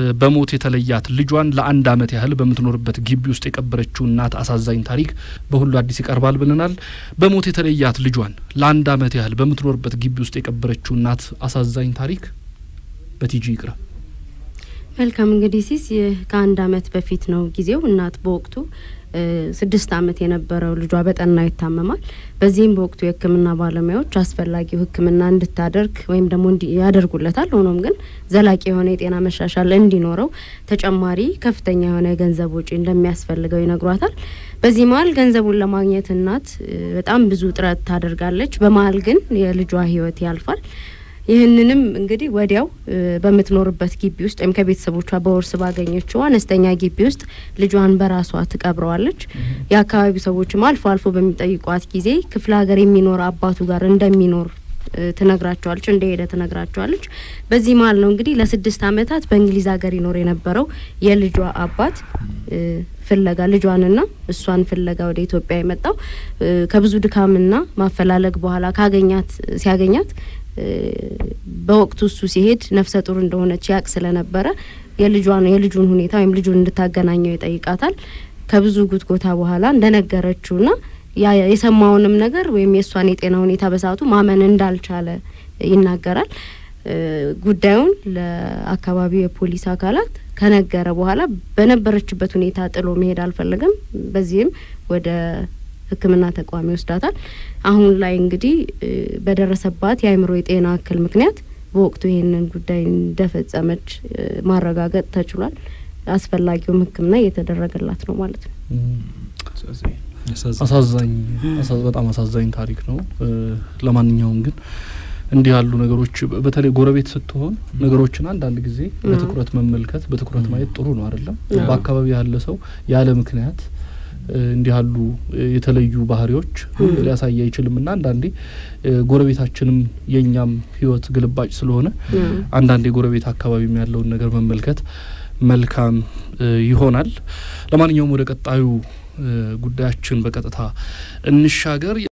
በሞት የተለያት ልጇን ለአንድ ዓመት ያህል በምትኖርበት ግቢ ውስጥ የቀበረችው እናት አሳዛኝ ታሪክ በሁሉ አዲስ ይቀርባል ብለናል። በሞት የተለያት ልጇን ለአንድ ዓመት ያህል በምትኖርበት ግቢ ውስጥ የቀበረችው እናት አሳዛኝ ታሪክ በቲጂ ይቅረብ። መልካም እንግዲህ ሲስ ይህ ከአንድ ዓመት በፊት ነው ጊዜው። እናት በወቅቱ ስድስት ዓመት የነበረው ልጇ በጠና ይታመማል። በዚህም በወቅቱ የሕክምና ባለሙያዎች አስፈላጊው ሕክምና እንድታደርግ ወይም ደግሞ ያደርጉለታል። ሆኖም ግን ዘላቂ የሆነ የጤና መሻሻል እንዲኖረው ተጨማሪ ከፍተኛ የሆነ የገንዘብ ወጪ እንደሚያስፈልገው ይነግሯታል። በዚህ መሀል ገንዘቡን ለማግኘት እናት በጣም ብዙ ጥረት ታደርጋለች። በመሀል ግን የልጇ ሕይወት ያልፋል። ይህንንም እንግዲህ ወዲያው በምትኖርበት ግቢ ውስጥ ወይም ከቤተሰቦቿ በውርስ ባገኘችው አነስተኛ ግቢ ውስጥ ልጇን በራሷ ትቀብረዋለች። የአካባቢው ሰዎችም አልፎ አልፎ በሚጠይቋት ጊዜ ክፍለ ሀገር የሚኖር አባቱ ጋር እንደሚኖር ትነግራቸዋለች፣ እንደሄደ ትነግራቸዋለች። በዚህ መሀል ነው እንግዲህ ለስድስት ዓመታት በእንግሊዝ ሀገር ይኖር የነበረው የልጇ አባት ፍለጋ ልጇንና እሷን ፍለጋ ወደ ኢትዮጵያ የመጣው ከብዙ ድካምና ማፈላለግ በኋላ ካገኛት ሲያገኛት በወቅቱ እሱ ሲሄድ ነፍሰ ጡር እንደሆነች ያቅ ስለነበረ የልጇን የልጁን ሁኔታ ወይም ልጁን እንድታገናኘው ይጠይቃታል። ከብዙ ጉትጎታ በኋላ እንደነገረችውና የሰማውንም ነገር ወይም የእሷን የጤና ሁኔታ በሰዓቱ ማመን እንዳልቻለ ይናገራል። ጉዳዩን ለአካባቢው የፖሊስ አካላት ከነገረ በኋላ በነበረችበት ሁኔታ ጥሎ መሄድ አልፈለገም። በዚህም ወደ ሕክምና ተቋም ይወስዳታል። አሁን ላይ እንግዲህ በደረሰባት የአእምሮ የጤና እክል ምክንያት በወቅቱ ይህንን ጉዳይ እንደፈጸመች ማረጋገጥ ተችሏል። አስፈላጊውም ሕክምና እየተደረገላት ነው ማለት ነው። አሳዛኝ በጣም አሳዛኝ ታሪክ ነው። ለማንኛውም ግን እንዲህ ያሉ ነገሮች በተለይ ጎረቤት ስትሆን ነገሮችን አንዳንድ ጊዜ በትኩረት መመልከት በትኩረት ማየት ጥሩ ነው አይደለም። በአካባቢ ያለ ሰው ያለ ምክንያት እንዲህ ያሉ የተለዩ ባህሪዎች ሊያሳይ አይችልም እና አንዳንዴ ጎረቤታችንም የእኛም ህይወት ግልባጭ ስለሆነ አንዳንዴ ጎረቤት አካባቢም ያለውን ነገር መመልከት መልካም ይሆናል። ለማንኛውም ወደ ቀጣዩ ጉዳያችን በቀጥታ እንሻገር።